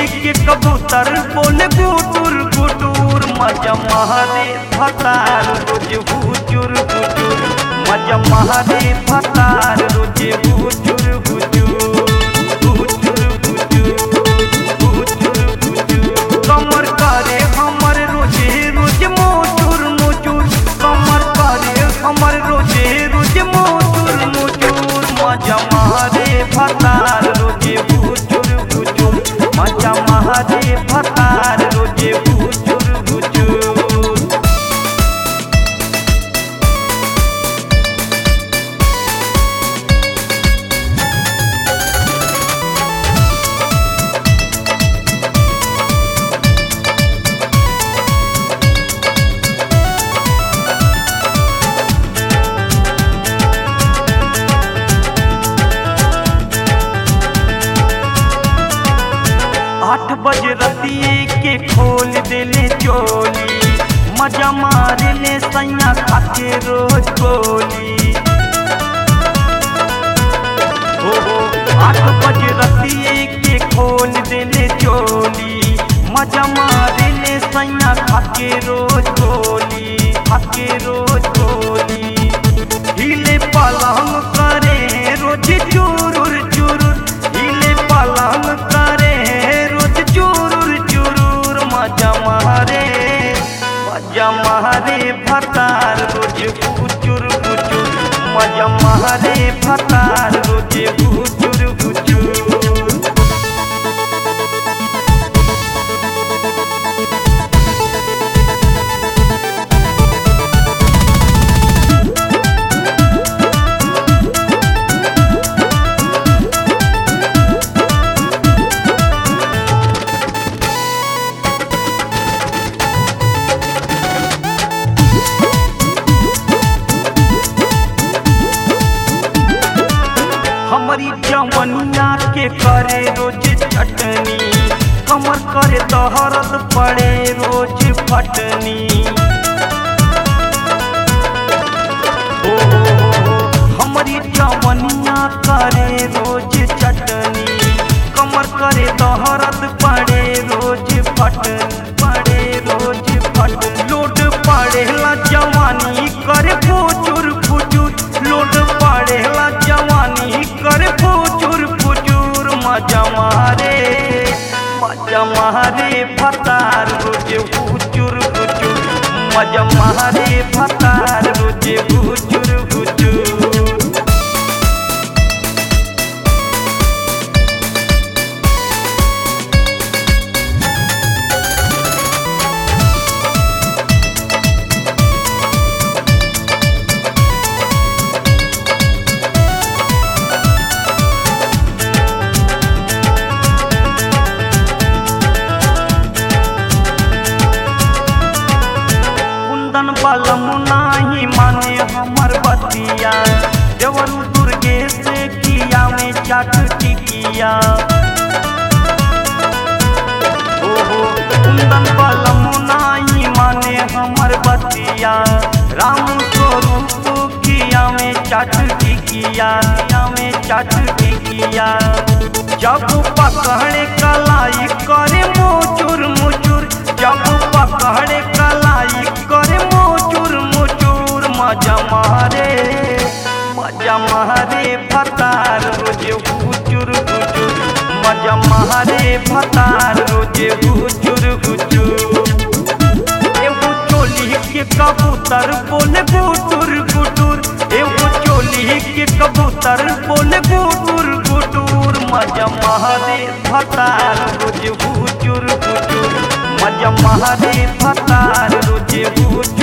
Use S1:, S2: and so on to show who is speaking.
S1: के कबूतर बोले गुटुर गुटुर मजा महारे फतार रोज हुचुर हुचुर मजा महारे फतार रोज हुचुर हुचुर हुचुर हुचुर हुचुर हुचुर कमर करे हमर रोजे रोज मोचुर मोचुर कमर करे हमर रोजे रोज मोचुर मोचुर मजा महारे फतार रोजे हुचुर हुचुर मजा महारे फतार रोजे हुचुर हुचुर आठ बजे रतिए के खोल देले चोली मजा मारे ले सैया खाके रोज गोली हो हो आठ बजे रतिए के खोल देले चोली मजा मारे ले सैया खाके रोज गोली खाके रोज गोली हिले पलंग करे रोज चुरुर चुरुर हिले पलंग करे रोज चुरुर चुरुर मजा मारे मजा मारे फतार रोज कुचुर कुचुर मजा मारे फतार रोज कुचुर कुचुर हमारी जवनिया के करे रोज चटनी कमर करे दहरत पड़े रोज फटनी ओ हमारी जवनिया करे रोज चटनी कमर करे दहरत पड़े रोज फटनी पड़े रोज फट लोड पड़ेला जवानी करे फुचुर फुचुर लोड पड़ेला जवानी करे फुचुर फुचुर मजा मारे मजा मारे फतार रोज फुचुर फुचुर मजा मारे फतार रोज फुचुर फुचुर कुंदन बलम नाही माने हमर बतिया देवर दुर्गे से किया में चाट टिकिया ओहो कुंदन बलम नाही माने हमर बतिया राम स्वरूप किया में चाट टिकिया किया में चाट टिकिया जब पकड़े कलाई करे मोचुर मुचुर जब पकड़े कलाई करे मोचुर मुचुर मजा मारे मजा मारे फतार रोज हुचुर हुचुर मजा मारे फतार रोज हुचुर हुचुर एगो चोली के कबूतर बोले गुटुर गुटुर एगो चोली के कबूतर बोले गुटुर गुटुर मजा महारे फतार रोज हुचुर हुचुर मजा महारे फतार रोज हुचुर